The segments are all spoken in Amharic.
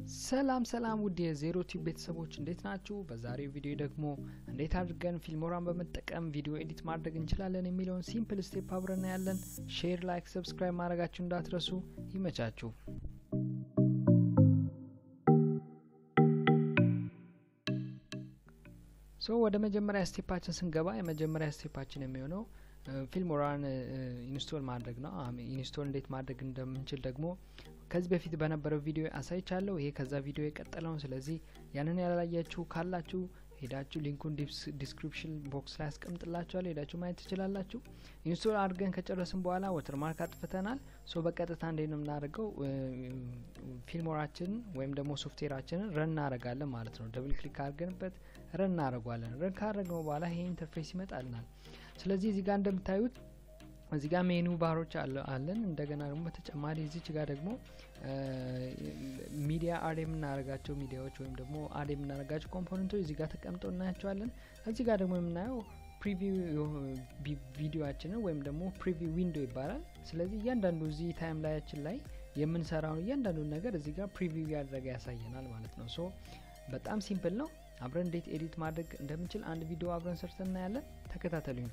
ሰላም ሰላም ውድ የዜሮ ቲዩብ ቤተሰቦች እንዴት ናችሁ? በዛሬው ቪዲዮ ደግሞ እንዴት አድርገን ፊልሞራን በመጠቀም ቪዲዮ ኤዲት ማድረግ እንችላለን የሚለውን ሲምፕል ስቴፕ አብረን ያለን። ሼር፣ ላይክ፣ ሰብስክራይብ ማድረጋችሁ እንዳትረሱ። ይመቻችሁ። ሶ ወደ መጀመሪያ ስቴፓችን ስንገባ የመጀመሪያ ስቴፓችን የሚሆነው ፊልሞራን ኢንስቶል ማድረግ ነው። ኢንስቶል እንዴት ማድረግ እንደምንችል ደግሞ ከዚህ በፊት በነበረው ቪዲዮ አሳይቻለሁ። ይሄ ከዛ ቪዲዮ የቀጠለውን። ስለዚህ ያንን ያላያችሁ ካላችሁ ሄዳችሁ ሊንኩን ዲስክሪፕሽን ቦክስ ላይ አስቀምጥላችኋል። ሄዳችሁ ማየት ትችላላችሁ። ኢንስቶል አድርገን ከጨረስን በኋላ ወተርማርክ አጥፍተናል። ሶ በቀጥታ እንዴት ነው የምናደርገው? ፊልሞራችንን ወይም ደግሞ ሶፍትዌራችንን ረን እናደርጋለን ማለት ነው። ደብል ክሊክ አድርገንበት ረን እናደርገዋለን። ረን ካደረግነው በኋላ ይሄ ኢንተርፌስ ይመጣልናል። ስለዚህ እዚህ ጋር እንደምታዩት እዚህ ጋር ሜኑ ባሮች አለን። እንደገና ደግሞ በተጨማሪ እዚች ጋር ደግሞ ሚዲያ አድ የምናደርጋቸው ሚዲያዎች ወይም ደግሞ አድ የምናደርጋቸው ኮምፖነንቶች እዚህ ጋር ተቀምጠው እናያቸዋለን። እዚህ ጋር ደግሞ የምናየው ፕሪቪው ቪዲዮችንን ወይም ደግሞ ፕሪቪው ዊንዶ ይባላል። ስለዚህ እያንዳንዱ እዚህ ታይም ላያችን ላይ የምንሰራውን እያንዳንዱን ነገር እዚህ ጋር ፕሪቪው ያደረገ ያሳየናል ማለት ነው። ሶ በጣም ሲምፕል ነው። አብረን እንዴት ኤዲት ማድረግ እንደምንችል አንድ ቪዲዮ አብረን ሰርተን እናያለን። ተከታተሉኝ።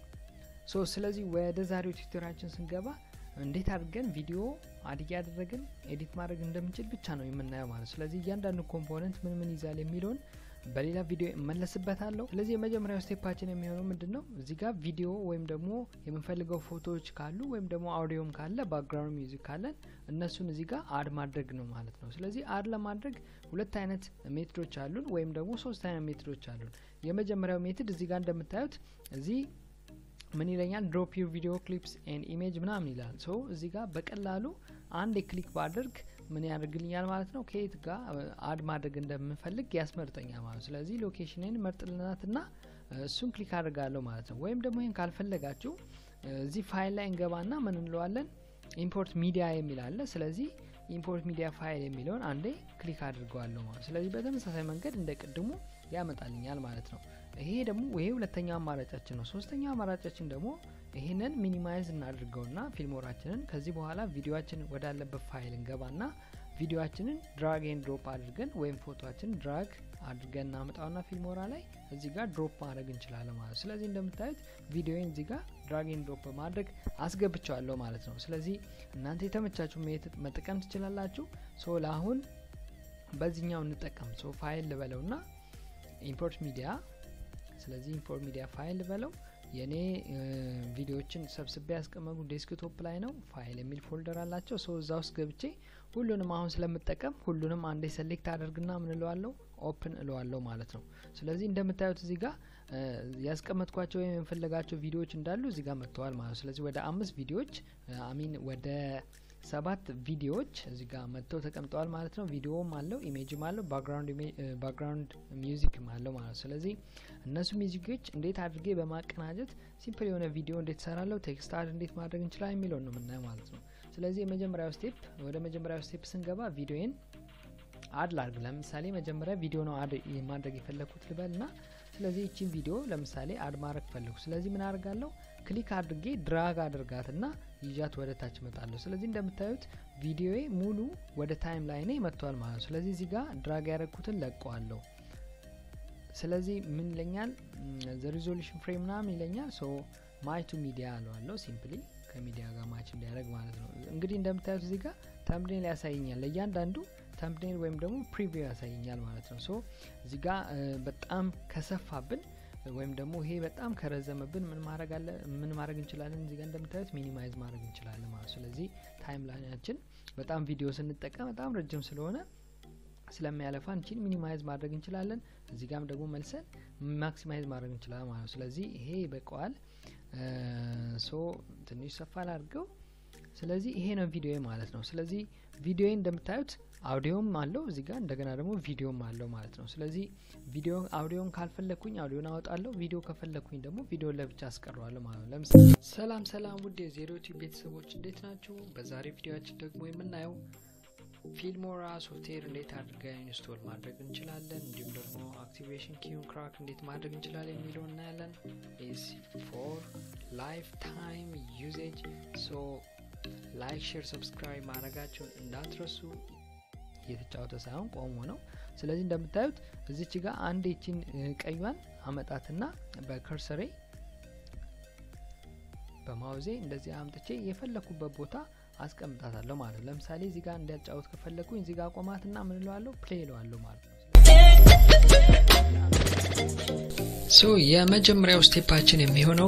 ሶ ስለዚህ ወደ ዛሬው ቱቶሪያችን ስንገባ እንዴት አድርገን ቪዲዮ አድ እያደረግን ኤዲት ማድረግ እንደምንችል ብቻ ነው የምናየው ማለት ነው። ስለዚህ እያንዳንዱ ኮምፖነንት ምን ምን ይዛል የሚለውን በሌላ ቪዲዮ እመለስበታለሁ። ስለዚህ የመጀመሪያው ስቴፓችን የሚሆነው ምንድን ነው? እዚህ ጋር ቪዲዮ ወይም ደግሞ የምንፈልገው ፎቶዎች ካሉ ወይም ደግሞ አውዲዮም ካለ ባክግራውንድ ሚውዚክ ካለን እነሱን እዚህ ጋር አድ ማድረግ ነው ማለት ነው። ስለዚህ አድ ለማድረግ ሁለት አይነት ሜትዶች አሉን ወይም ደግሞ ሶስት አይነት ሜትዶች አሉን። የመጀመሪያው ሜትድ እዚህ ጋር እንደምታዩት እዚህ ምን ይለኛል? ድሮፕ ዩር ቪዲዮ ክሊፕስ ኤንድ ኢሜጅ ምናምን ይላል። ሶ እዚህ ጋር በቀላሉ አንድ ክሊክ ባደርግ ምን ያደርግልኛል ማለት ነው። ከየት ጋር አድ ማድረግ እንደምንፈልግ ያስመርጠኛል ማለት ነው። ስለዚህ ሎኬሽንን መርጥልናትና እሱን ክሊክ አድርጋለሁ ማለት ነው። ወይም ደግሞ ይህን ካልፈለጋችሁ እዚህ ፋይል ላይ እንገባና ምን እንለዋለን ኢምፖርት ሚዲያ የሚል አለ። ስለዚህ ኢምፖርት ሚዲያ ፋይል የሚለውን አንዴ ክሊክ አድርገዋለሁ ማለት ስለዚህ በተመሳሳይ መንገድ እንደ ቅድሙ ያመጣልኛል ማለት ነው። ይሄ ደግሞ ይሄ ሁለተኛው አማራጫችን ነው። ሶስተኛው አማራጫችን ደግሞ ይህንን ሚኒማይዝ እናድርገውና ፊልሞራችንን ከዚህ በኋላ ቪዲዮችንን ወዳለበት ፋይል እንገባና ቪዲዮችንን ድራግ ኤንድ ድሮፕ አድርገን ወይም ፎቶችንን ድራግ አድርገን እናመጣውና ፊልሞራ ላይ እዚህ ጋር ድሮፕ ማድረግ እንችላለን ማለት ነው። ስለዚህ እንደምታዩት ቪዲዮን እዚህ ጋር ድራግ ኤንድ ድሮፕ በማድረግ አስገብቸዋለሁ ማለት ነው። ስለዚህ እናንተ የተመቻችሁ መጠቀም ትችላላችሁ። ሶ ለአሁን በዚህኛው እንጠቀም። ሶ ፋይል ልበለውና ኢምፖርት ሚዲያ ስለዚህ ኢምፖርት ሚዲያ ፋይል ልበለው የኔ ቪዲዮዎችን ሰብስቤ ያስቀመጡ ዴስክቶፕ ላይ ነው። ፋይል የሚል ፎልደር አላቸው። ሰው እዛ ውስጥ ገብቼ ሁሉንም አሁን ስለምጠቀም ሁሉንም አንዴ ሰሌክት አደርግና ምን እለዋለሁ ኦፕን እለዋለሁ ማለት ነው። ስለዚህ እንደምታዩት እዚህ ጋር ያስቀመጥኳቸው ወይም የምፈለጋቸው ቪዲዮዎች እንዳሉ እዚህ ጋር መጥተዋል ማለት ነው። ስለዚህ ወደ አምስት ቪዲዮዎች አሚን ወደ ሰባት ቪዲዮዎች እዚህ ጋር መጥተው ተቀምጠዋል ማለት ነው። ቪዲዮም አለው ኢሜጅም አለው ባክግራውንድ ሚውዚክም አለው ማለት ነው። ስለዚህ እነሱ ሚውዚኮች እንዴት አድርጌ በማቀናጀት ሲምፕል የሆነ ቪዲዮ እንዴት ሰራለሁ፣ ቴክስት አድ እንዴት ማድረግ እንችላለን የሚለውን ነው የምናየው ማለት ነው። ስለዚህ የመጀመሪያው ስቴፕ ወደ መጀመሪያው ስቴፕ ስንገባ ቪዲዮን አድ ላድርግ። ለምሳሌ መጀመሪያ ቪዲዮ ነው አድ ማድረግ የፈለግኩት ልበል ና ስለዚህ ይችን ቪዲዮ ለምሳሌ አድ ማድረግ ፈለጉ። ስለዚህ ምን አድርጋለሁ? ክሊክ አድርጌ ድራግ አድርጋትና ይዣት ወደ ታች እመጣለሁ። ስለዚህ እንደምታዩት ቪዲዮዬ ሙሉ ወደ ታይም ላይ ኔ መጥቷል ማለት ነው። ስለዚህ እዚህ ጋር ድራግ ያደረግኩትን ለቀዋለሁ። ስለዚህ ምን ይለኛል? ዘ ሪዞሉሽን ፍሬም ምናምን ይለኛል። ሶ ማች ቱ ሚዲያ አለዋለሁ። ሲምፕሊ ከሚዲያ ጋር ማች እንዲያደርግ ማለት ነው። እንግዲህ እንደምታዩት እዚህ ጋር ተምብኔል ያሳየኛል። ለእያንዳንዱ ተምብኔል ወይም ደግሞ ፕሪቪው ያሳየኛል ማለት ነው። ሶ እዚህ ጋር በጣም ከሰፋብን ወይም ደግሞ ይሄ በጣም ከረዘመብን ምን ማድረግ አለ ምን ማድረግ እንችላለን? እዚህ ጋር እንደምታዩት ሚኒማይዝ ማድረግ እንችላለን ማለት ነው። ስለዚህ ታይም ላይናችን በጣም ቪዲዮ ስንጠቀም በጣም ረጅም ስለሆነ ስለሚያለፋ እንችን ሚኒማይዝ ማድረግ እንችላለን። እዚህ ጋም ደግሞ መልሰን ማክሲማይዝ ማድረግ እንችላለን ማለት ነው። ስለዚህ ይሄ ይበቀዋል። ሶ ትንሽ ሰፋ ላድርገው። ስለዚህ ይሄ ነው ቪዲዮ ማለት ነው። ስለዚህ ቪዲዮ እንደምታዩት አውዲዮም አለው እዚህ ጋር እንደገና ደግሞ ቪዲዮም አለው ማለት ነው። ስለዚህ ቪዲዮ አውዲዮን ካልፈለግኩኝ አውዲዮን አወጣለሁ። ቪዲዮ ከፈለግኩኝ ደግሞ ቪዲዮ ለብቻ አስቀረዋለሁ ማለት ነው። ለምሳሌ ሰላም ሰላም፣ ውድ የዜሮ ቲዩብ ቤተሰቦች እንዴት ናችሁ? በዛሬ ቪዲዮችን ደግሞ የምናየው ፊልሞራ ሶፍትዌር እንዴት አድርገን ኢንስቶል ማድረግ እንችላለን፣ እንዲሁም ደግሞ አክቲቬሽን ኪውን ክራክ እንዴት ማድረግ እንችላለን የሚለው እናያለን። ኢዝ ፎር ላይፍ ታይም ዩዜጅ ሶ ላይክ፣ ሼር፣ ሰብስክራይብ ማድረጋቸውን እንዳትረሱ። እየተጫወተ ሳይሆን ቆሞ ነው። ስለዚህ እንደምታዩት እዚች ጋር አንድ ይችን ቀዩን አመጣትና በከርሰሬ በማውዜ እንደዚህ አምጥቼ የፈለኩበት ቦታ አስቀምጣታለሁ ማለት ነው። ለምሳሌ እዚህ ጋር እንዲያጫወት ከፈለኩኝ እዚህ ጋር ቆማትና ምን እለዋለሁ ፕሌይ እለዋለሁ ማለት ነው። ሶ የመጀመሪያው ስቴፓችን የሚሆነው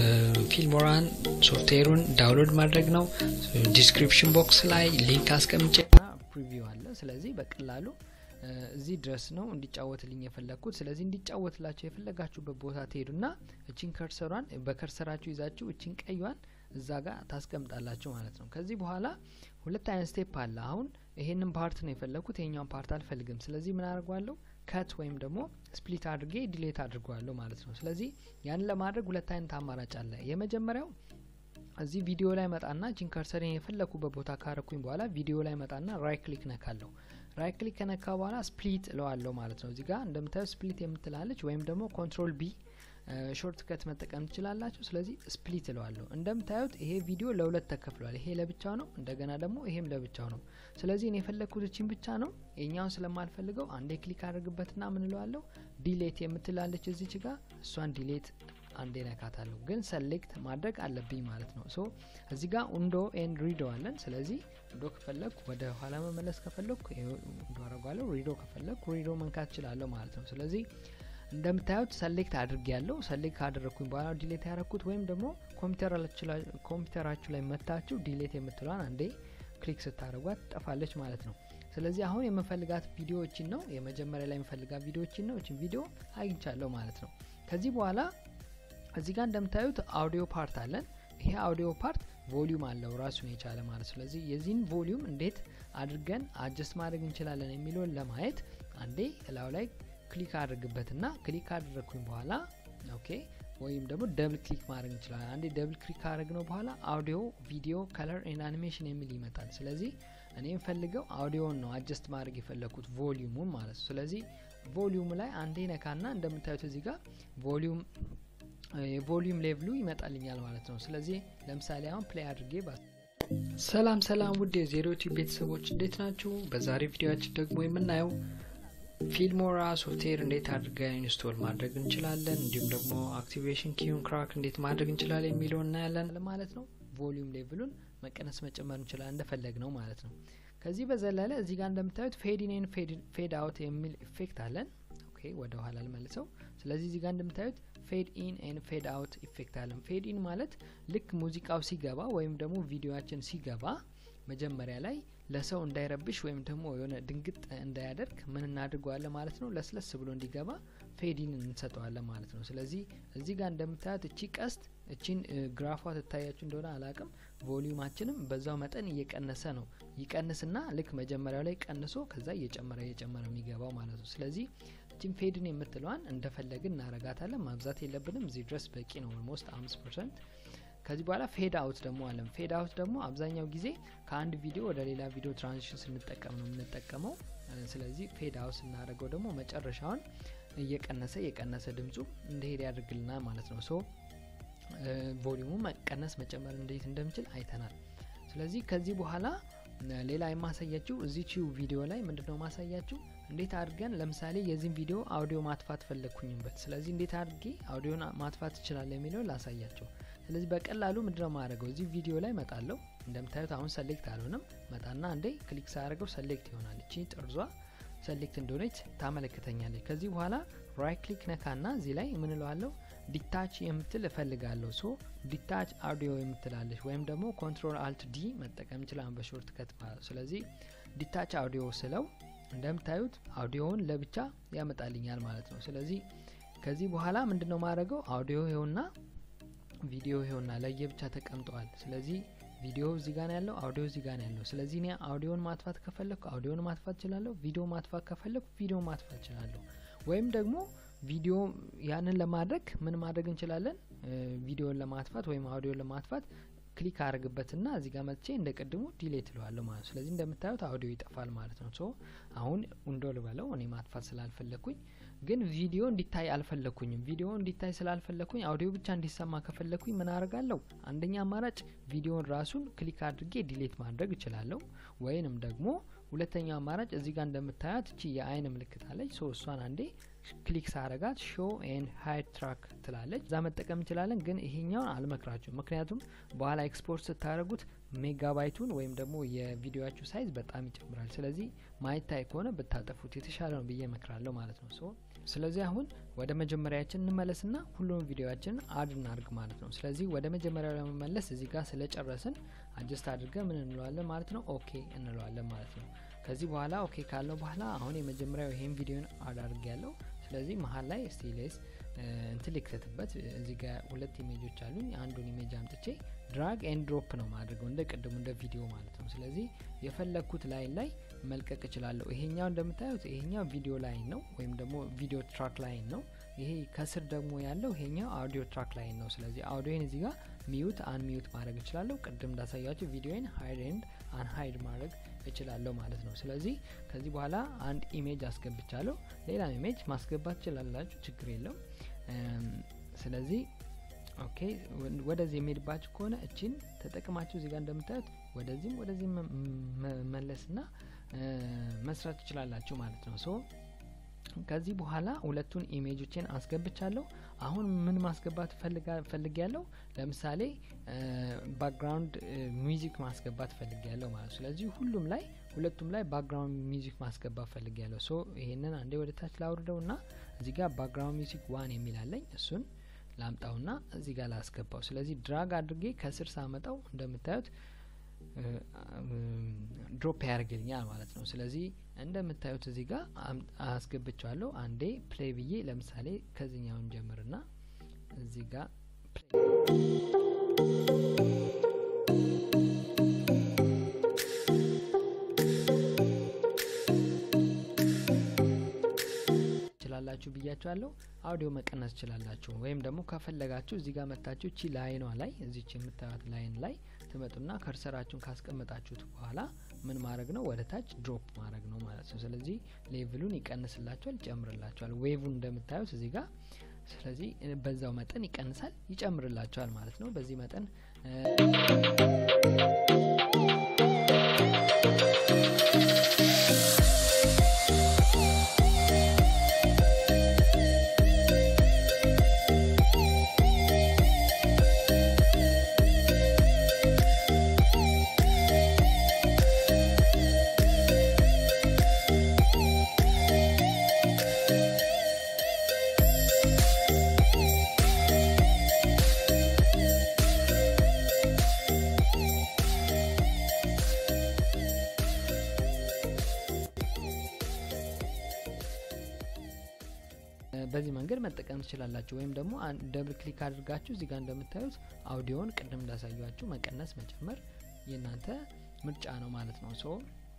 ፊልሞራን ሶፍትዌሩን ዳውንሎድ ማድረግ ነው። ዲስክሪፕሽን ቦክስ ላይ ሊንክ አስቀምጬ ፕሪቪው አለ። ስለዚህ በቀላሉ እዚህ ድረስ ነው እንዲጫወትልኝ የፈለግኩት። ስለዚህ እንዲጫወትላቸው የፈለጋችሁበት ቦታ ትሄዱና እችን ከርሰሯን በከርሰራችሁ ይዛችሁ እችን ቀዩን እዛ ጋር ታስቀምጣላችሁ ማለት ነው። ከዚህ በኋላ ሁለት አይነት ስቴፕ አለ። አሁን ይሄንን ፓርት ነው የፈለግኩት፣ ይሄኛውን ፓርት አልፈልግም። ስለዚህ ምን አድርጓለሁ? ከት ወይም ደግሞ ስፕሊት አድርጌ ዲሌት አድርገዋለሁ ማለት ነው። ስለዚህ ያንን ለማድረግ ሁለት አይነት አማራጭ አለ። የመጀመሪያው እዚህ ቪዲዮ ላይ መጣና ጂን ከርሰሬን የፈለኩበት ቦታ ካረኩኝ በኋላ ቪዲዮ ላይ መጣና ራይት ክሊክ ነካለሁ። ራይት ክሊክ ከነካ በኋላ ስፕሊት እለዋለሁ ማለት ነው። እዚህ ጋር እንደምታዩት ስፕሊት የምትላለች ወይም ደግሞ ኮንትሮል ቢ ሾርት ከት መጠቀም ትችላላችሁ። ስለዚህ ስፕሊት እለዋለሁ። እንደምታዩት ይሄ ቪዲዮ ለሁለት ተከፍሏል። ይሄ ለብቻው ነው፣ እንደገና ደግሞ ይሄም ለብቻው ነው። ስለዚህ እኔ የፈለግኩት እችን ብቻ ነው። የኛውን ስለማልፈልገው አንዴ ክሊክ አድርግበትና ምን እለዋለሁ ዲሌት የምትላለች እዚች ጋር እሷን ዲሌት አንዴ ነካታለሁ። ግን ሰሌክት ማድረግ አለብኝ ማለት ነው። ሶ እዚህ ጋር ኡንዶ ኤንድ ሪዶ አለን። ስለዚህ ኡንዶ ከፈለግኩ ወደ ኋላ መመለስ ከፈለግኩ ኡንዶ አረጓለሁ። ሪዶ ከፈለግኩ ሪዶ መንካት እችላለሁ ማለት ነው። ስለዚህ እንደምታዩት ሰሌክት አድርጌ ያለው ሰሌክት ካደረግኩኝ በኋላ ዲሌት ያደረግኩት ወይም ደግሞ ኮምፒውተራችሁ ላይ መታችሁ ዲሌት የምትሏን አንዴ ክሊክ ስታደርጓት ትጠፋለች ማለት ነው። ስለዚህ አሁን የምፈልጋት ቪዲዮዎችን ነው የመጀመሪያ ላይ የምፈልጋት ቪዲዮዎችን ነው። እችን ቪዲዮ አግኝቻለሁ ማለት ነው። ከዚህ በኋላ እዚህ ጋር እንደምታዩት አውዲዮ ፓርት አለን። ይሄ አውዲዮ ፓርት ቮሊዩም አለው ራሱን የቻለ ማለት ስለዚህ የዚህን ቮሊዩም እንዴት አድርገን አጀስት ማድረግ እንችላለን የሚለውን ለማየት አንዴ እላው ላይ ክሊክ አድርግበትና ክሊክ ካደረግኩኝ በኋላ ኦኬ ወይም ደግሞ ደብል ክሊክ ማድረግ እንችላለን። አንዴ ደብል ክሊክ ካደረግ ነው በኋላ አውዲዮ፣ ቪዲዮ፣ ከለር ኤንድ አኒሜሽን የሚል ይመጣል። ስለዚህ እኔ የምፈልገው አውዲዮን ነው አጀስት ማድረግ የፈለግኩት ቮሊዩሙን ማለት ነው። ስለዚህ ቮሊዩሙ ላይ አንዴ ነካና እንደምታዩት እዚህ ጋር ቮሊዩም የቮሊዩም ሌቭሉ ይመጣልኛል ማለት ነው። ስለዚህ ለምሳሌ አሁን ፕሌይ አድርጌ ሰላም ሰላም ውድ የዜሮ ቲዩብ ቤተሰቦች እንዴት ናችሁ? በዛሬ ቪዲዮችን ደግሞ የምናየው ፊልሞራ ሶፍትዌር እንዴት አድርገን ኢንስቶል ማድረግ እንችላለን፣ እንዲሁም ደግሞ አክቲቬሽን ኪዩን ክራክ እንዴት ማድረግ እንችላለን የሚለው እናያለን ማለት ነው። ቮሊዩም ሌቭሉን መቀነስ መጨመር እንችላለን እንደፈለግ ነው ማለት ነው። ከዚህ በዘለለ እዚህ ጋር እንደምታዩት ፌድ ኢን ፌድ አውት የሚል ኢፌክት አለን። ኦኬ ወደ ኋላ ልመልሰው። ስለዚህ እዚህ ጋር እንደምታዩት ፌድ ኢን ኤን ፌድ አውት ኢፌክት አለን። ፌድ ኢን ማለት ልክ ሙዚቃው ሲገባ ወይም ደግሞ ቪዲዮችን ሲገባ መጀመሪያ ላይ ለሰው እንዳይረብሽ ወይም ደግሞ የሆነ ድንግጥ እንዳያደርግ ምን እናድርገዋለን ማለት ነው። ለስለስ ብሎ እንዲገባ ፌዲን እንሰጠዋለን ማለት ነው። ስለዚህ እዚህ ጋር እንደምታዩት እቺ ቀስት እቺን ግራፏ ትታያችሁ እንደሆነ አላቅም። ቮሊዩማችንም በዛው መጠን እየቀነሰ ነው። ይቀንስና ልክ መጀመሪያው ላይ ቀንሶ ከዛ እየጨመረ እየጨመረ የሚገባው ማለት ነው። ስለዚህ እቺን ፌድን የምትለዋን እንደፈለግን እናረጋታለን። ማብዛት የለብንም። እዚህ ድረስ በቂ ነው። ኦልሞስት አምስት ፐርሰንት ከዚህ በኋላ ፌድ አውት ደግሞ አለን። ፌድ አውት ደግሞ አብዛኛው ጊዜ ከአንድ ቪዲዮ ወደ ሌላ ቪዲዮ ትራንዚሽን ስንጠቀም ነው የምንጠቀመው። ስለዚህ ፌድ አውት ስናደርገው ደግሞ መጨረሻውን እየቀነሰ እየቀነሰ ድምፁ እንደሄድ ያደርግልናል ማለት ነው። ሶ ቮሊዩሙ መቀነስ መጨመር እንዴት እንደምችል አይተናል። ስለዚህ ከዚህ በኋላ ሌላ የማሳያችሁ እዚችው ቪዲዮ ላይ ምንድነው ማሳያችሁ እንዴት አድርገን ለምሳሌ የዚህን ቪዲዮ አውዲዮ ማጥፋት ፈለግኩኝበት። ስለዚህ እንዴት አድርጌ አውዲዮን ማጥፋት ይችላል የሚለው ላሳያቸው። ስለዚህ በቀላሉ ምንድነው ማድረገው እዚህ ቪዲዮ ላይ መጣለው። እንደምታዩት አሁን ሰሌክት አልሆነም። መጣና አንዴ ክሊክ ሳያደርገው ሰሌክት ይሆናል። እቺ ጥርዟ ሰሌክት እንደሆነች ታመለክተኛለች። ከዚህ በኋላ ራይት ክሊክ ነካና እዚህ ላይ ምን እለዋለሁ ዲታች የምትል እፈልጋለሁ። ሶ ዲታች አውዲዮ የምትላለች ወይም ደግሞ ኮንትሮል አልት ዲ መጠቀም ይችላል በሾርት ከት ማለት። ስለዚህ ዲታች አውዲዮ ስለው እንደምታዩት አውዲዮውን ለብቻ ያመጣልኛል ማለት ነው። ስለዚህ ከዚህ በኋላ ምንድነው ማድረገው አውዲዮ ይኸውና ቪዲዮ ይኸውና ለየብቻ ተቀምጠዋል። ስለዚህ ቪዲዮ እዚህ ጋር ያለው አውዲዮ እዚህ ጋር ያለው። ስለዚህ እኔ አውዲዮን ማጥፋት ከፈለኩ አውዲዮን ማጥፋት እችላለሁ። ቪዲዮ ማጥፋት ከፈለኩ ቪዲዮ ማጥፋት እችላለሁ። ወይም ደግሞ ቪዲዮ ያንን ለማድረግ ምን ማድረግ እንችላለን? ቪዲዮን ለማጥፋት ወይም አውዲዮን ለማጥፋት ክሊክ አድርግበትና እዚህ ጋር መጥቼ እንደ ቅድሙ ዲሌት እለዋለሁ ማለት ነው። ስለዚህ እንደምታዩት አውዲዮ ይጠፋል ማለት ነው። ሶ አሁን ኡንዶ ልበለው እኔ ማጥፋት ስላልፈለግኩኝ ግን ቪዲዮ እንዲታይ አልፈለግኩኝም። ቪዲዮ እንዲታይ ስላልፈለግኩኝ አውዲዮ ብቻ እንዲሰማ ከፈለግኩኝ ምን አደርጋለሁ? አንደኛ አማራጭ ቪዲዮን ራሱን ክሊክ አድርጌ ዲሌት ማድረግ እችላለሁ። ወይንም ደግሞ ሁለተኛው አማራጭ እዚህ ጋር እንደምታያት እቺ የአይን ምልክት አለች። ሶ እሷን አንዴ ክሊክ ሳረጋት ሾ ኤንድ ሃይድ ትራክ ትላለች። እዛ መጠቀም እንችላለን፣ ግን ይሄኛውን አልመክራችሁም። ምክንያቱም በኋላ ኤክስፖርት ስታደረጉት ሜጋባይቱን ወይም ደግሞ የቪዲዮችሁ ሳይዝ በጣም ይጨምራል። ስለዚህ ማይታይ ከሆነ ብታጠፉት የተሻለ ነው ብዬ እመክራለሁ ማለት ነው። ሶ ስለዚህ አሁን ወደ መጀመሪያችን እንመለስና ሁሉም ቪዲዮችንን አድ እናድርግ ማለት ነው። ስለዚህ ወደ መጀመሪያው ለመመለስ እዚህ ጋር ስለጨረስን አጀስት አድርገን ምን እንለዋለን ማለት ነው፣ ኦኬ እንለዋለን ማለት ነው። ከዚህ በኋላ ኦኬ ካለው በኋላ አሁን የመጀመሪያው ይሄን ቪዲዮን አድ አድርግ ያለው ስለዚህ መሀል ላይ ስቲሌስ እንትን ሊክተትበት እዚህ ጋር ሁለት ኢሜጆች አሉኝ። አንዱን ኢሜጅ አምጥቼ ድራግ ኤንድ ድሮፕ ነው ማድረገው እንደ ቅድሙ እንደ ቪዲዮ ማለት ነው። ስለዚህ የፈለግኩት ላይን ላይ መልቀቅ እችላለሁ። ይሄኛው እንደምታዩት ይሄኛው ቪዲዮ ላይን ነው ወይም ደግሞ ቪዲዮ ትራክ ላይን ነው። ይሄ ከስር ደግሞ ያለው ይሄኛው አውዲዮ ትራክ ላይን ነው። ስለዚህ አውዲዮን እዚህ ጋር ሚዩት አን ሚዩት ማድረግ እችላለሁ። ቅድም እንዳሳያችሁ ቪዲዮን ሀይድ ኤንድ አን ሀይድ ማድረግ እችላለሁ ማለት ነው። ስለዚህ ከዚህ በኋላ አንድ ኢሜጅ አስገብቻለሁ። ሌላ ኢሜጅ ማስገባት ትችላላችሁ፣ ችግር የለው። ስለዚህ ኦኬ ወደዚህ የሚሄድባችሁ ከሆነ እችን ተጠቅማችሁ እዚህ ጋር እንደምታዩት ወደዚህም ወደዚህም መለስና መስራት ትችላላችሁ ማለት ነው። ሶ ከዚህ በኋላ ሁለቱን ኢሜጆችን አስገብቻለሁ። አሁን ምን ማስገባት ፈልግ ያለው ለምሳሌ ባክግራውንድ ሚውዚክ ማስገባት ፈልግ ያለው ማለት ነው። ስለዚህ ሁሉም ላይ ሁለቱም ላይ ባክግራውንድ ሚውዚክ ማስገባት ፈልግ ያለው ሶ ይሄንን አንዴ ወደ ታች ላውርደው ና እዚህ ጋር ባክግራውንድ ሚውዚክ ዋን የሚላለኝ እሱን ላምጣውና እዚህ ጋር ላስገባው። ስለዚህ ድራግ አድርጌ ከስር ሳመጣው እንደምታዩት ድሮፕ ያደርግልኛል ማለት ነው። ስለዚህ እንደምታዩት እዚህ ጋር አስገብቸዋለሁ። አንዴ ፕሌይ ብዬ ለምሳሌ ከዚህኛውን ጀምርና እዚህ ጋር ትችላላችሁ ብያችኋለሁ። አውዲዮ መቀነስ ትችላላችሁ። ወይም ደግሞ ከፈለጋችሁ እዚህ ጋር መታችሁ እቺ ላይኗ ላይ እዚች የምታዩት ላይን ላይ ትመጡና ከርሰራችሁን ካስቀመጣችሁት በኋላ ምን ማድረግ ነው ወደ ታች ድሮፕ ማድረግ ነው ማለት ነው። ስለዚህ ሌቭሉን ይቀንስላችኋል፣ ይጨምርላችኋል። ዌቭን እንደምታዩት እዚህ ጋር ስለዚህ በዛው መጠን ይቀንሳል፣ ይጨምርላችኋል ማለት ነው። በዚህ መጠን በዚህ መንገድ መጠቀም ትችላላችሁ። ወይም ደግሞ ደብል ክሊክ አድርጋችሁ እዚህ ጋር እንደምታዩት አውዲዮን ቅድም እንዳሳያችሁ መቀነስ መጨመር የእናንተ ምርጫ ነው ማለት ነው። ሶ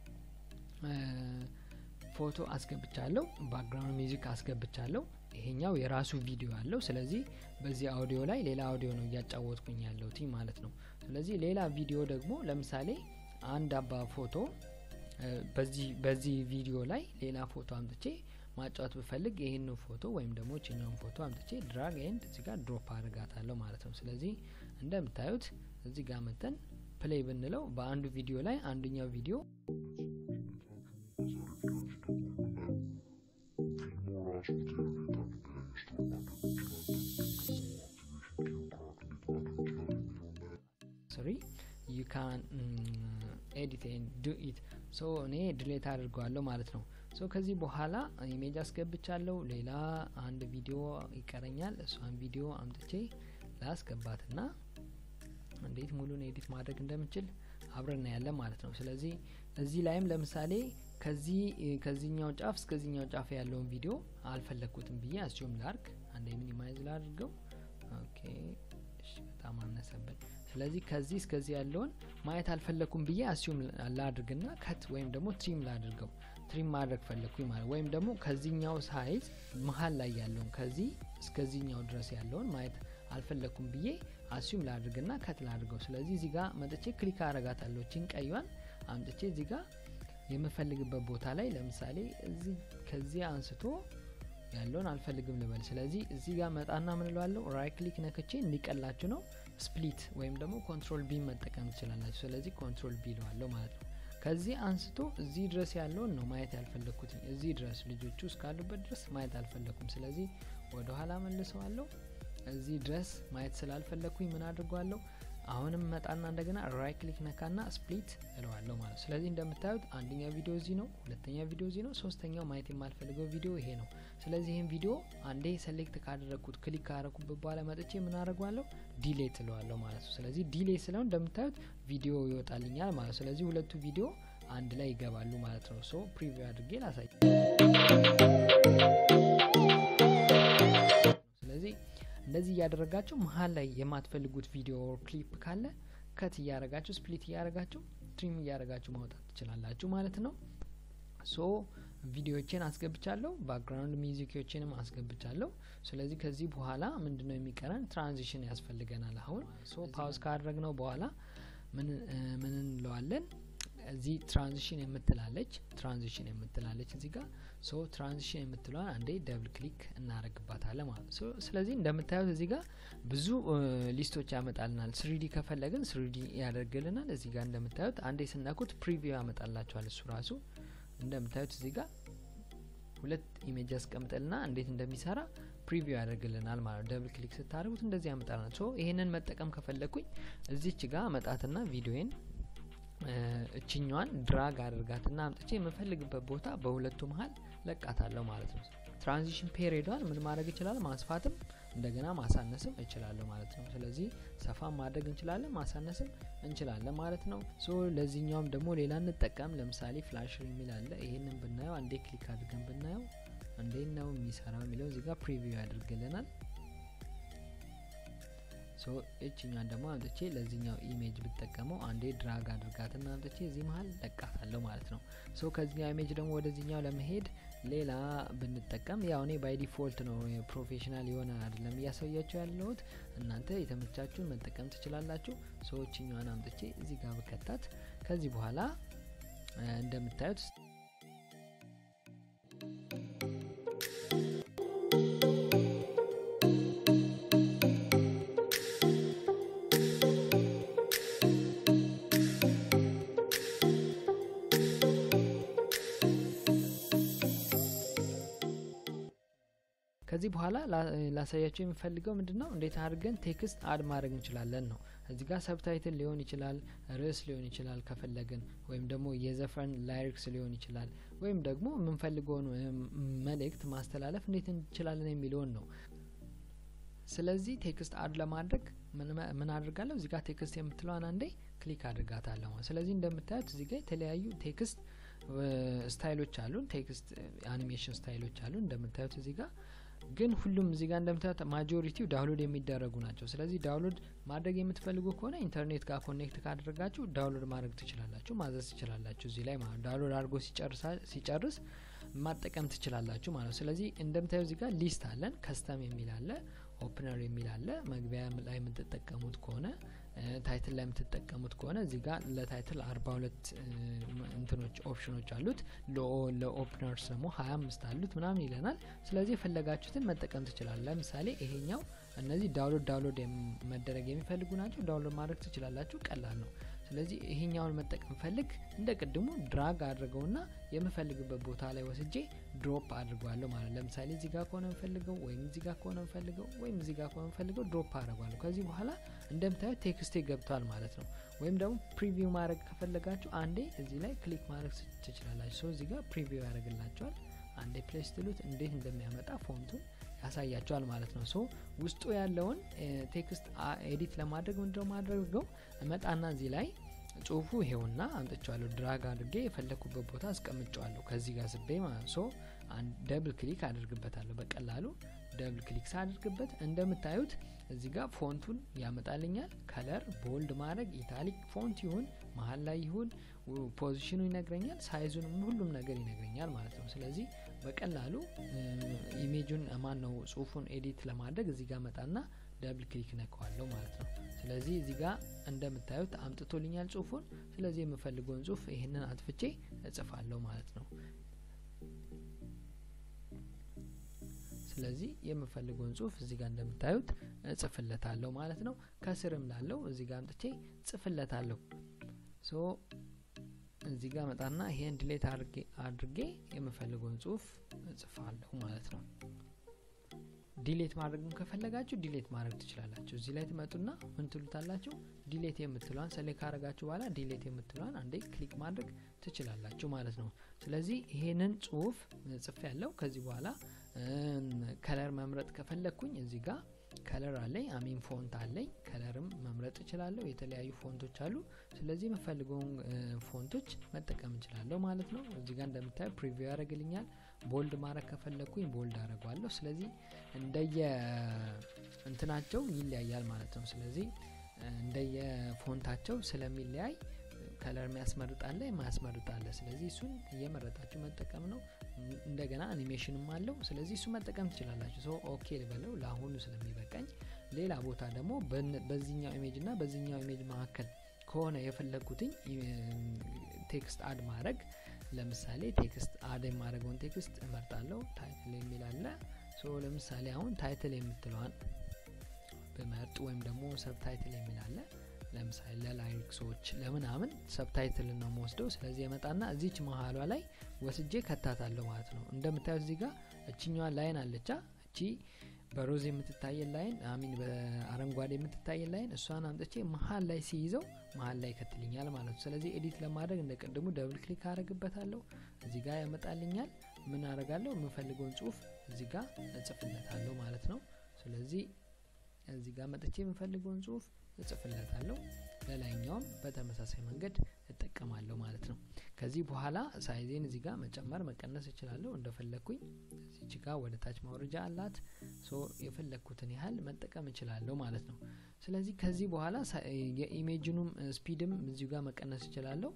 ፎቶ አስገብቻለሁ፣ ባክግራውንድ ሚውዚክ አስገብቻለሁ። ይሄኛው የራሱ ቪዲዮ አለው። ስለዚህ በዚህ አውዲዮ ላይ ሌላ አውዲዮ ነው እያጫወትኩኝ ያለሁት ማለት ነው። ስለዚህ ሌላ ቪዲዮ ደግሞ ለምሳሌ አንድ አባ ፎቶ በዚህ ቪዲዮ ላይ ሌላ ፎቶ አምጥቼ ማጫወት ብፈልግ ይህን ፎቶ ወይም ደግሞ ችኛውን ፎቶ አምጥቼ ድራግ ኤንድ እዚህ ጋር ድሮፕ አድርጋታለሁ ማለት ነው። ስለዚህ እንደምታዩት እዚህ ጋር መጠን ፕሌይ ብንለው በአንዱ ቪዲዮ ላይ አንደኛው ቪዲዮ ሶሪ ዩ ካን ኤዲት ዱ ኢት ሶ እኔ ድሌት አድርገዋለሁ ማለት ነው። ሶ ከዚህ በኋላ ኢሜጅ አስገብቻለሁ። ሌላ አንድ ቪዲዮ ይቀረኛል። እሷን ቪዲዮ አምጥቼ ላስገባትና እንዴት ሙሉን ኤዲት ማድረግ እንደምችል አብረን ያለን ማለት ነው። ስለዚህ እዚህ ላይም ለምሳሌ ከዚህ ከዚህኛው ጫፍ እስከዚህኛው ጫፍ ያለውን ቪዲዮ አልፈለግኩትም ብዬ አስዩም ላርግ። አንዴ ሚኒማይዝ ላድርገው። ኦኬ በጣም አነሰብን። ስለዚህ ከዚህ እስከዚህ ያለውን ማየት አልፈለግኩም ብዬ አስዩም ላድርግና ከት ወይም ደግሞ ትሪም ላድርገው ትሪም ማድረግ ፈለግኩኝ ማለት ወይም ደግሞ ከዚህኛው ሳይዝ መሀል ላይ ያለውን ከዚህ እስከዚህኛው ድረስ ያለውን ማየት አልፈለግኩም ብዬ አስዩም ላድርግና ከት ላድርገው። ስለዚህ እዚህ ጋር መጥቼ ክሊክ አረጋታለሁ። ቺን ቀዩን አምጥቼ እዚህ ጋር የምፈልግበት ቦታ ላይ ለምሳሌ እዚህ ከዚህ አንስቶ ያለውን አልፈልግም ልበል። ስለዚህ እዚህ ጋር መጣና ምንለዋለሁ ራይት ክሊክ ነክቼ እንዲቀላችሁ ነው ስፕሊት ወይም ደግሞ ኮንትሮል ቢ መጠቀም ትችላላችሁ። ስለዚህ ኮንትሮል ቢ ለዋለሁ ማለት ነው። ከዚህ አንስቶ እዚህ ድረስ ያለውን ነው ማየት ያልፈለግኩት እዚህ ድረስ ልጆቹ እስካሉበት ድረስ ማየት አልፈለግኩም ስለዚህ ወደ ኋላ መልሰዋለሁ እዚህ ድረስ ማየት ስላልፈለግኩኝ ምን አድርጓለሁ አሁንም መጣና እንደገና ራይት ክሊክ ነካና ስፕሊት እለዋለሁ ማለት ነው ስለዚህ እንደምታዩት አንደኛው ቪዲዮ እዚህ ነው ሁለተኛ ቪዲዮ እዚህ ነው ሶስተኛው ማየት የማልፈልገው ቪዲዮ ይሄ ነው ስለዚህ ይህን ቪዲዮ አንዴ ሰሌክት ካደረግኩት ክሊክ ካደረግኩበት በኋላ መጥቼ ምን አደርገዋለሁ ዲሌት እለዋለሁ ማለት ነው ስለዚህ ዲሌት ስለው እንደምታዩት ቪዲዮ ይወጣልኛል ማለት ነው ስለዚህ ሁለቱ ቪዲዮ አንድ ላይ ይገባሉ ማለት ነው ሶ ፕሪቪው አድርጌ ላሳይ ስለዚህ እንደዚህ እያደረጋችሁ መሀል ላይ የማትፈልጉት ቪዲዮ ክሊፕ ካለ ከት እያረጋችሁ ስፕሊት እያረጋችሁ ትሪም እያረጋችሁ ማውጣት ትችላላችሁ ማለት ነው ሶ ቪዲዮዎችን አስገብቻለሁ ባክግራውንድ ሚዚኮችንም አስገብቻለሁ ስለዚህ ከዚህ በኋላ ምንድነው የሚቀረን ትራንዚሽን ያስፈልገናል አሁን ሶ ፓውዝ ካደረግነው በኋላ ምን እንለዋለን እዚህ ትራንዚሽን የምትላለች ትራንዚሽን የምትላለች እዚህ ጋር ሶ ትራንዚሽን የምትለዋን አንዴ ደብል ክሊክ እናደረግባታለን ማለት ነው ስለዚህ እንደምታዩት እዚህ ጋር ብዙ ሊስቶች ያመጣልናል ስሪዲ ከፈለግን ስሪዲ ያደርግልናል እዚህ ጋር እንደምታዩት አንዴ ስነኩት ፕሪቪው ያመጣላቸዋል እሱ ራሱ እንደምታዩት እዚህ ጋር ሁለት ኢሜጅ ያስቀምጠልና እንዴት እንደሚሰራ ፕሪቪው ያደርግልናል ማለት ነው ደብል ክሊክ ስታደርጉት እንደዚህ ያመጣልናል ሶ ይሄንን መጠቀም ከፈለግኩኝ እዚች ጋር መጣትና ቪዲዮን እችኛዋን ድራግ አድርጋትና አምጥቼ የምፈልግበት ቦታ በሁለቱ መሀል ለቃታለሁ ማለት ነው ትራንዚሽን ፔሪዷን ምን ማድረግ ይችላል ማስፋትም እንደገና ማሳነስም እችላለሁ ማለት ነው ስለዚህ ሰፋ ማድረግ እንችላለን ማሳነስም እንችላለን ማለት ነው ሶ ለዚህኛውም ደግሞ ሌላ እንጠቀም ለምሳሌ ፍላሽ የሚል አለ ይህንን ብናየው አንዴ ክሊክ አድርገን ብናየው እንዴት ነው የሚሰራው የሚለው እዚጋ ፕሪቪው ያደርግልናል ሶ እችኛን ደግሞ አምጥቼ ለዚህኛው ኢሜጅ ብጠቀመው አንዴ ድራግ አድርጋትና አምጥቼ እዚህ መሀል ለቃታለሁ ማለት ነው ሶ ከዚህኛው ኢሜጅ ደግሞ ወደዚህኛው ለመሄድ ሌላ ብንጠቀም ያው እኔ ባይ ዲፎልት ነው ፕሮፌሽናል የሆነ አይደለም እያሳያችሁ ያለሁት እናንተ የተመቻችሁን መጠቀም ትችላላችሁ ሶ እችኛዋን አምጥቼ እዚህ ጋር ብከታት ከዚህ በኋላ እንደምታዩት ከዚህ በኋላ ላሳያቸው የሚፈልገው ምንድን ነው እንዴት አድርገን ቴክስት አድ ማድረግ እንችላለን ነው እዚህ ጋር ሰብታይትል ሊሆን ይችላል ርዕስ ሊሆን ይችላል ከፈለግን ወይም ደግሞ የዘፈን ላይሪክስ ሊሆን ይችላል ወይም ደግሞ የምንፈልገውን መልእክት ማስተላለፍ እንዴት እንችላለን የሚለውን ነው ስለዚህ ቴክስት አድ ለማድረግ ምን አድርጋለሁ እዚህ ጋር ቴክስት የምትለዋን አንዴ ክሊክ አድርጋታለሁ ስለዚህ እንደምታዩት እዚህ ጋር የተለያዩ ቴክስት ስታይሎች አሉን ቴክስት አኒሜሽን ስታይሎች አሉን እንደምታዩት እዚህ ጋር ግን ሁሉም እዚህ ጋር እንደምታዩት ማጆሪቲው ዳውንሎድ የሚደረጉ ናቸው ስለዚህ ዳውንሎድ ማድረግ የምትፈልጉ ከሆነ ኢንተርኔት ጋር ኮኔክት ካደረጋችሁ ዳውንሎድ ማድረግ ትችላላችሁ ማዘዝ ትችላላችሁ እዚህ ላይ ማለት ዳውንሎድ አድርጎ ሲጨርስ ማጠቀም ትችላላችሁ ማለት ነው ስለዚህ እንደምታዩ እዚህ ጋር ሊስት አለን ከስተም የሚል አለ ኦፕነር የሚል አለ መግቢያ ላይ የምትጠቀሙት ከሆነ ታይትል ላይ የምትጠቀሙት ከሆነ እዚህ ጋር ለታይትል አርባ ሁለት እንትኖች ኦፕሽኖች አሉት ለኦፕነርስ ደግሞ ሀያ አምስት አሉት ምናምን ይለናል ስለዚህ የፈለጋችሁትን መጠቀም ትችላል ለምሳሌ ይሄኛው እነዚህ ዳውንሎድ ዳውንሎድ መደረግ የሚፈልጉ ናቸው ዳውንሎድ ማድረግ ትችላላችሁ ቀላል ነው ስለዚህ ይሄኛውን መጠቀም ፈልግ እንደ ቅድሙ ድራግ አድርገውና የምፈልግበት ቦታ ላይ ወስጄ ድሮፕ አድርጓለሁ ማለት ለምሳሌ እዚህ ጋር ከሆነ ምፈልገው ወይም እዚህ ጋር ከሆነ ምፈልገው ወይም እዚህ ጋር ከሆነ ምፈልገው ድሮፕ አድርጓለሁ ከዚህ በኋላ እንደምታዩት ቴክስቴ ገብቷል ማለት ነው ወይም ደግሞ ፕሪቪው ማድረግ ከፈለጋችሁ አንዴ እዚህ ላይ ክሊክ ማድረግ ትችላላችሁ ሰው እዚህ ጋር ፕሪቪው ያደርግላቸዋል አንዴ ፕሌስ ትሉት እንዴት እንደሚያመጣ ፎንቱን ያሳያቸዋል ማለት ነው ሶ ውስጡ ያለውን ቴክስት ኤዲት ለማድረግ ምንድነው ማድረገው እመጣና እዚህ ላይ ጽሁፉ ይሄውና አምጥቸዋለሁ ድራግ አድርጌ የፈለግኩበት ቦታ አስቀምጨዋለሁ ከዚህ ጋር ስቤ ማለት ሶ ደብል ክሊክ አድርግበታለሁ በቀላሉ ደብል ክሊክ ሳድርግበት እንደምታዩት እዚህ ጋር ፎንቱን ያመጣልኛል ከለር ቦልድ ማድረግ ኢታሊክ ፎንት ይሁን መሀል ላይ ይሁን ፖዚሽኑ ይነግረኛል ሳይዙን ሁሉም ነገር ይነግረኛል ማለት ነው ስለዚህ በቀላሉ ኢሜጁን ማን ነው ጽሁፉን ኤዲት ለማድረግ እዚህ ጋር መጣና ደብል ክሊክ ነከዋለሁ ማለት ነው ስለዚህ እዚህ ጋር እንደምታዩት አምጥቶልኛል ጽሁፉን ስለዚህ የምፈልገውን ጽሁፍ ይህንን አጥፍቼ እጽፋለሁ ማለት ነው ስለዚህ የምፈልገውን ጽሁፍ እዚህ ጋር እንደምታዩት እጽፍለታለሁ ማለት ነው ከስርም ላለው እዚህ ጋር አምጥቼ ጽፍለታለሁ ሶ እዚህ ጋር መጣና ይሄን ድሌት አድርጌ የምፈልገውን ጽሁፍ እጽፋለሁ ማለት ነው ዲሌት ማድረግም ከፈለጋችሁ ዲሌት ማድረግ ትችላላችሁ እዚህ ላይ ትመጡና ምን ትሉታላችሁ ዲሌት የምትለዋን ሰሌ ካረጋችሁ በኋላ ዲሌት የምትለዋን አንዴ ክሊክ ማድረግ ትችላላችሁ ማለት ነው ስለዚህ ይሄንን ጽሁፍ ጽፍ ያለው ከዚህ በኋላ ከለር መምረጥ ከፈለግኩኝ እዚህ ጋር ከለር አለኝ አሚን ፎንት አለኝ ከለርም መምረጥ እችላለሁ የተለያዩ ፎንቶች አሉ ስለዚህ የምፈልገውን ፎንቶች መጠቀም እችላለሁ ማለት ነው እዚህ ጋር እንደምታዩ ፕሪቪው ያደረግልኛል ቦልድ ማድረግ ከፈለግኩኝ ቦልድ አድረጓለሁ ስለዚህ እንደየ እንትናቸው ይለያያል ማለት ነው ስለዚህ እንደየ ፎንታቸው ስለሚለያይ ከለር የሚያስመርጣለ የማያስመርጣለ ስለዚህ እሱን እየመረጣችሁ መጠቀም ነው እንደገና አኒሜሽንም አለው ስለዚህ እሱ መጠቀም ትችላላችሁ ሰው ኦኬ ልበለው ለአሁኑ ስለሚበቃኝ ሌላ ቦታ ደግሞ በዚህኛው ኢሜጅ እና በዚህኛው ኢሜጅ መካከል ከሆነ የፈለግኩትኝ ቴክስት አድ ማድረግ ለምሳሌ ቴክስት አድ የማድረገውን ቴክስት እመርጣለሁ ታይትል የሚል አለ ለምሳሌ አሁን ታይትል የምትለዋን ብመርጥ ወይም ደግሞ ሰብታይትል የሚል አለ ለምሳሌ ለላይክሶች ለምናምን ሰብታይትል ነው መወስደው ስለዚህ የመጣና እዚች መሀሏ ላይ ወስጄ ከታታለሁ ማለት ነው እንደምታዩት እዚህ ጋር እችኛዋ ላይን አለቻ እቺ በሮዝ የምትታየን ላይን አሚን በአረንጓዴ የምትታየን ላይን እሷን አምጥቼ መሀል ላይ ሲይዘው መሀል ላይ ይከትልኛል ማለት ነው ስለዚህ ኤዲት ለማድረግ እንደ ቅድሙ ደብል ክሊክ አረግበታለሁ እዚህ ጋር ያመጣልኛል ምን አረጋለሁ የምፈልገውን ጽሁፍ እዚህ ጋር እጽፍለታለሁ ማለት ነው ስለዚህ እዚህ ጋር መጥቼ የምፈልገውን ጽሁፍ እጽፍለታለሁ ለላይኛውም በተመሳሳይ መንገድ እጠቀማለሁ ማለት ነው ከዚህ በኋላ ሳይዜን እዚህ ጋር መጨመር መቀነስ እችላለሁ እንደፈለግኩኝ እዚች ጋር ወደ ታች ማውረጃ አላት ሶ የፈለግኩትን ያህል መጠቀም እችላለሁ ማለት ነው ስለዚህ ከዚህ በኋላ የኢሜጅኑም ስፒድም እዚሁ ጋር መቀነስ እችላለሁ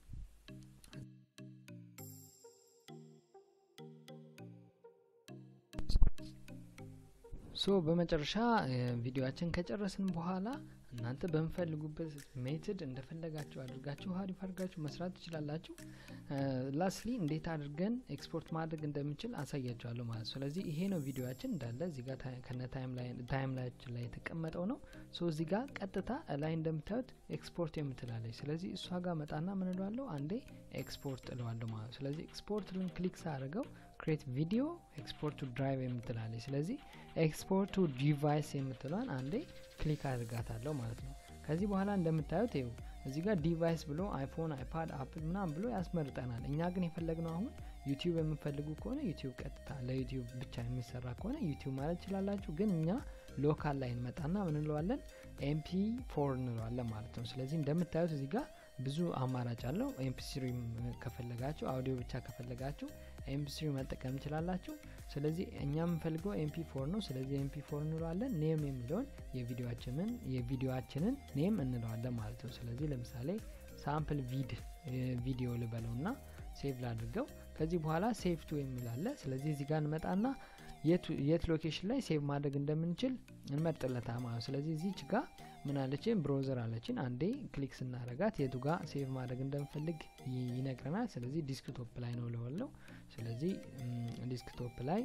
ሶ በመጨረሻ ቪዲዮችን ከጨረስን በኋላ እናንተ በምፈልጉበት ሜትድ እንደፈለጋችሁ አድርጋችሁ ሀሪፍ አድርጋችሁ መስራት ትችላላችሁ ላስሊ እንዴት አድርገን ኤክስፖርት ማድረግ እንደምንችል አሳያችኋለሁ ማለት ስለዚህ ይሄ ነው ቪዲዮችን እንዳለ እዚህ ጋር ከነ ታይም ላያችን ላይ የተቀመጠው ነው ሶ እዚህ ጋር ቀጥታ ላይ እንደምታዩት ኤክስፖርት የምትላለች ስለዚህ እሷ ጋር መጣና ምን እለዋለሁ አንዴ ኤክስፖርት እለዋለሁ ማለት ስለዚህ ኤክስፖርት ልን ክሊክ ሳደርገው ክሬት ቪዲዮ ኤክስፖርት ቱ ድራይቭ የምትላለች ስለዚህ ኤክስፖርት ቱ ዲቫይስ የምትለዋን አንዴ ክሊክ አድርጋታለሁ ማለት ነው ከዚህ በኋላ እንደምታዩት ይው እዚህ ጋር ዲቫይስ ብሎ አይፎን አይፓድ አፕል ምናም ብሎ ያስመርጠናል እኛ ግን የፈለግነው አሁን ዩቲዩብ የምፈልጉ ከሆነ ዩቲዩብ ቀጥታ ለዩቲዩብ ብቻ የሚሰራ ከሆነ ዩቲዩብ ማለት ይችላላችሁ ግን እኛ ሎካል ላይ እንመጣና ምን እንለዋለን ኤምፒ ፎር እንለዋለን ማለት ነው ስለዚህ እንደምታዩት እዚህ ጋር ብዙ አማራጭ አለው ኤምፒስሪ ከፈለጋችሁ አውዲዮ ብቻ ከፈለጋችሁ ኤምፒስሪ መጠቀም እንችላላችሁ ስለዚህ እኛ የምንፈልገው ኤምፒ ፎር ነው ስለዚህ ኤምፒ ፎር እንለዋለን ኔም የሚለውን የቪዲዮችንን የቪዲዮችንን ኔም እንለዋለን ማለት ነው ስለዚህ ለምሳሌ ሳምፕል ቪድ ቪዲዮ ልበለው ና ሴቭ ላድርገው ከዚህ በኋላ ሴቭ ቱ የሚላለ ስለዚህ እዚህ ጋር እንመጣና የት ሎኬሽን ላይ ሴቭ ማድረግ እንደምንችል እንመርጥለታ ማለት ስለዚህ እዚች ጋር ምን አለችን ብሮዘር አለችን አንዴ ክሊክ ስናረጋት የቱ ጋር ሴቭ ማድረግ እንደምፈልግ ይነግረናል ስለዚህ ዲስክቶፕ ላይ ነው ለወለው ስለዚህ ዲስክቶፕ ላይ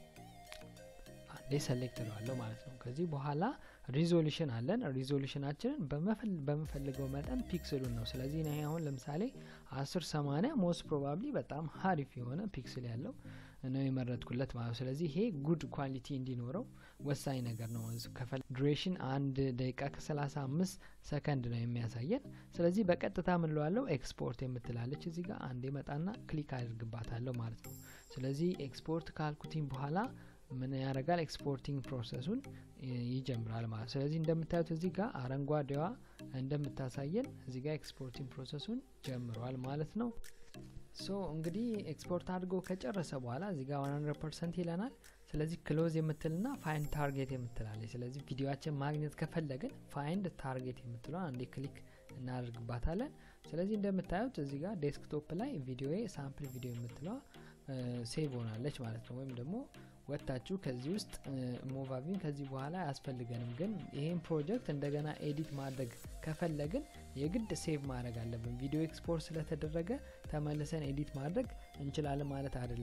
አንዴ ሰሌክት ለዋለሁ ማለት ነው ከዚህ በኋላ ሪዞሉሽን አለን ሪዞሉሽናችንን በምፈልገው መጠን ፒክስሉን ነው ስለዚህ ይህ አሁን ለምሳሌ አስር ሰማኒያ ሞስት ፕሮባብሊ በጣም ሀሪፍ የሆነ ፒክስል ያለው ነው የመረጥኩለት ማለት ነው ስለዚህ ይሄ ጉድ ኳሊቲ እንዲኖረው ወሳኝ ነገር ነው ዱሬሽን አንድ ደቂቃ ከሰላሳ አምስት ሰከንድ ነው የሚያሳየን ስለዚህ በቀጥታ ምንለዋለው ኤክስፖርት የምትላለች እዚህ ጋር አንዴ መጣና ክሊክ አድርግባታለሁ ማለት ነው ስለዚህ ኤክስፖርት ካልኩቲኝ በኋላ ምን ያደርጋል ኤክስፖርቲንግ ፕሮሰሱን ይጀምራል ማለት ስለዚህ እንደምታዩት እዚህ ጋር አረንጓዴዋ እንደምታሳየን እዚህ ጋር ኤክስፖርቲንግ ፕሮሰሱን ጀምሯል ማለት ነው ሶ እንግዲህ ኤክስፖርት አድርጎ ከጨረሰ በኋላ እዚህ ጋር 100 ፐርሰንት ይለናል ስለዚህ ክሎዝ የምትልና ፋይንድ ታርጌት የምትላለች ስለዚህ ቪዲዮችን ማግኘት ከፈለግን ፋይንድ ታርጌት የምትለው አንዴ ክሊክ እናደርግባታለን ስለዚህ እንደምታዩት እዚህ ጋር ዴስክቶፕ ላይ ቪዲዮ ሳምፕል ቪዲዮ የምትለዋ ሴቭ ሆናለች ማለት ነው ወይም ደግሞ ወጥታችሁ ከዚህ ውስጥ ሞቫቪን ከዚህ በኋላ አያስፈልገንም ግን ይህን ፕሮጀክት እንደገና ኤዲት ማድረግ ከፈለግን የግድ ሴቭ ማድረግ አለብን ቪዲዮ ኤክስፖርት ስለተደረገ ተመልሰን ኤዲት ማድረግ እንችላለን ማለት አይደለም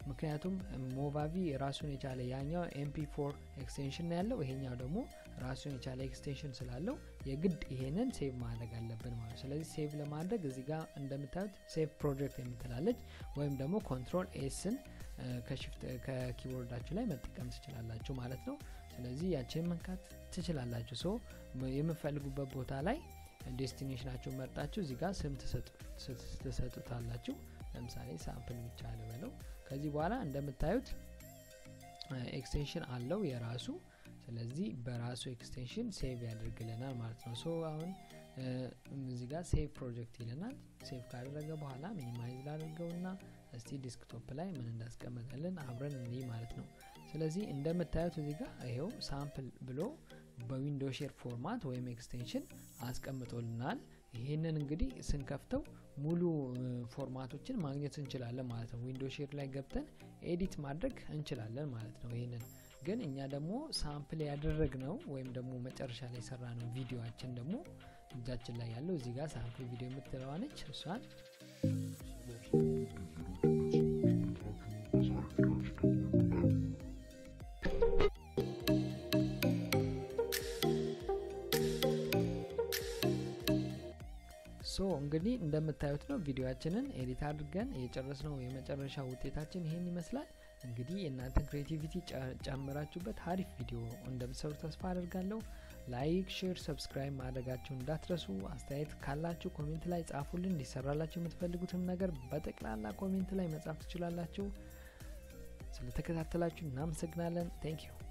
ምክንያቱም ሞቫቪ ራሱን የቻለ ያኛው ኤምፒ ፎር ኤክስቴንሽን ነው ያለው ይሄኛው ደግሞ ራሱን የቻለ ኤክስቴንሽን ስላለው የግድ ይሄንን ሴቭ ማድረግ አለብን ማለት ስለዚህ ሴቭ ለማድረግ እዚህ ጋር እንደምታዩት ሴቭ ፕሮጀክት የምትላለች ወይም ደግሞ ኮንትሮል ኤስን ከኪቦርዳችሁ ላይ መጠቀም ትችላላችሁ ማለት ነው ስለዚህ ያችን መንካት ትችላላችሁ ሶ የምፈልጉበት ቦታ ላይ ዴስቲኔሽናችሁ መርጣችሁ እዚህ ጋር ስም ትሰጡታላችሁ ለምሳሌ ሳምፕል ብቻ ልበለው ከዚህ በኋላ እንደምታዩት ኤክስቴንሽን አለው የራሱ ስለዚህ በራሱ ኤክስቴንሽን ሴቭ ያደርግልናል ማለት ነው ሶ አሁን እዚህ ጋር ሴቭ ፕሮጀክት ይለናል ሴቭ ካደረገ በኋላ ሚኒማይዝ ላድርገውና እስቲ ዲስክቶፕ ላይ ምን እንዳስቀመጠልን አብረን እኒ ማለት ነው ስለዚህ እንደምታዩት እዚህ ጋር ይሄው ሳምፕል ብሎ በዊንዶ ሼር ፎርማት ወይም ኤክስቴንሽን አስቀምጦልናል ይህንን እንግዲህ ስንከፍተው ሙሉ ፎርማቶችን ማግኘት እንችላለን ማለት ነው ዊንዶ ሼር ላይ ገብተን ኤዲት ማድረግ እንችላለን ማለት ነው ይህንን ግን እኛ ደግሞ ሳምፕል ያደረግ ነው ወይም ደግሞ መጨረሻ ላይ የሰራ ነው ቪዲዮችን ደግሞ እጃችን ላይ ያለው እዚህ ጋር ሳምፕል ቪዲዮ የምትለዋነች እሷን ሶ እንግዲህ እንደምታዩት ነው ቪዲዮችንን ኤዲት አድርገን የጨረስነው የመጨረሻ ውጤታችን ይሄን ይመስላል እንግዲህ የእናንተን ክሬቲቪቲ ጨምራችሁበት አሪፍ ቪዲዮ እንደምትሰሩ ተስፋ አደርጋለሁ ላይክ ሼር ሰብስክራይብ ማድረጋችሁ እንዳትረሱ አስተያየት ካላችሁ ኮሜንት ላይ ጻፉልን እንዲሰራላችሁ የምትፈልጉትን ነገር በጠቅላላ ኮሜንት ላይ መጻፍ ትችላላችሁ ስለተከታተላችሁ እናመሰግናለን ቴንክ ዩ